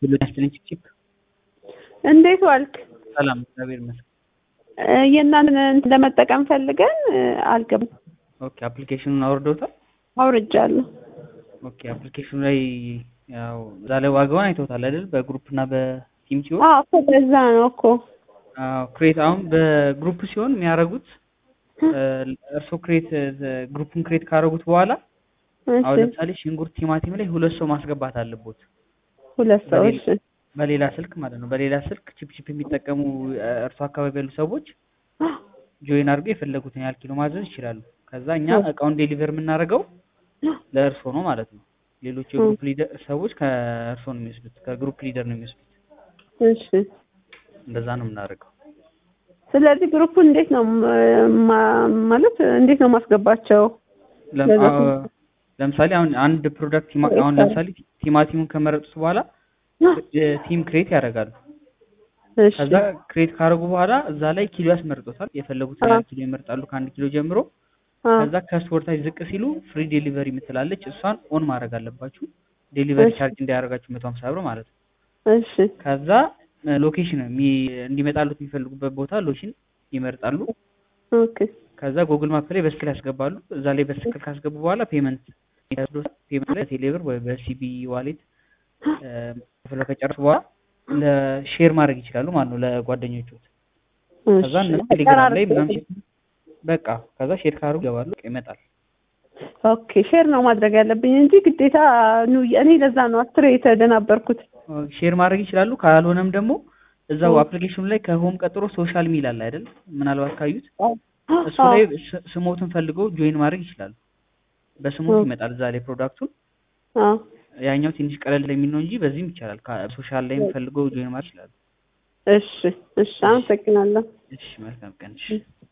ሁሉ ያስጥልኝ ቺፕ እንዴት ዋልክ? ሰላም እግዚአብሔር ይመስገን። የእናንተን እንትን ለመጠቀም ፈልገን አልገባም። ኦኬ አፕሊኬሽኑን አውርደውታል? አውርጃለሁ። ኦኬ አፕሊኬሽኑ ላይ ያው እዛ ላይ ዋጋውን አይተውታል አይደል? በግሩፕ እና በቲም ሲሆን አዎ እኮ በዛ ነው እኮ አዎ ክሬት አሁን በግሩፕ ሲሆን የሚያደርጉት እርስዎ ክሬት ግሩፑን ክሬት ካደረጉት በኋላ አሁን እሺ፣ ለምሳሌ ሽንኩርት፣ ቲማቲም ላይ ሁለት ሰው ማስገባት አለቦት ሁለት ሰዎች በሌላ ስልክ ማለት ነው። በሌላ ስልክ ቺፕ ቺፕ የሚጠቀሙ እርሶ አካባቢ ያሉ ሰዎች ጆይን አድርገው የፈለጉትን ያህል ኪሎ ማዘዝ ይችላሉ። ከዛ እኛ እቃውን ዴሊቨር የምናደርገው ለእርሶ ነው ማለት ነው። ሌሎች የግሩፕ ሊደር ሰዎች ከእርሶ ነው የሚወስዱት፣ ከግሩፕ ሊደር ነው የሚወስዱት። እሺ። እንደዛ ነው የምናደርገው። ስለዚህ ግሩፑን እንዴት ነው ማ- ማለት እንዴት ነው ማስገባቸው? ለም- ለዛ- አዎ፣ ለምሳሌ አሁን አንድ ፕሮዳክት ቲማ- አሁን ለምሳሌ ቲማቲሙን ከመረጡት በኋላ ቲም ክሬት ያደርጋሉ። እሺ፣ ከዛ ክሬት ካደረጉ በኋላ እዛ ላይ ኪሎ ያስመርጡታል። የፈለጉትን ያህል ኪሎ ይመርጣሉ ከአንድ ኪሎ ጀምሮ። አዎ፣ ከዛ ከስፖርታች ዝቅ ሲሉ ፍሪ ዴሊቨሪ የምትላለች እሷን ኦን ማድረግ አለባችሁ። ዴሊቨሪ እሺ። ቻርጅ እንዳያደርጋችሁ መቶ ሀምሳ ብር ማለት ነው። እሺ፣ ከዛ ሎኬሽን እንዲመጣሉት የሚፈልጉበት ቦታ ሎኬሽን ይመርጣሉ። ኦኬ፣ ከዛ ጉግል ማፕ ላይ በስክል ያስገባሉ። እዛ ላይ በስክል ካስገቡ በኋላ ፔመንት ፔመንት ላይ ቴሌብር ወይ በሲቢ ዋሌት ከፍለው ከጨረሱ በኋላ ለሼር ማድረግ ይችላሉ ማለት ነው ለጓደኞቹ። ከዛ እሺ። እነሱ ቴሌግራም ላይ ምናምን በቃ ከዛ ሼር ካሩ ይገባሉ ይመጣል። ኦኬ ሼር ነው ማድረግ ያለብኝ እንጂ ግዴታ ኑ እኔ ለዛ ነው አስሬ የተደናበርኩት። ሼር ማድረግ ይችላሉ። ካልሆነም ደግሞ እዛው አፕሊኬሽኑ ላይ ከሆም ቀጥሮ ሶሻል ሚል አለ አይደል? ምናልባት ካዩት እሱ ላይ ስ- ስሞትን ፈልገው ጆይን ማድረግ ይችላሉ። በስሞት ይመጣል እዛ ላይ ፕሮዳክቱን። አዎ ያኛው ትንሽ ቀለል የሚል ነው እንጂ በዚህም ይቻላል። ሶሻል ላይም ፈልገው ጆይን ማድረግ ይችላሉ። እሺ፣ እሺ፣ አመሰግናለሁ። እሺ መልካም ቀን። እሺ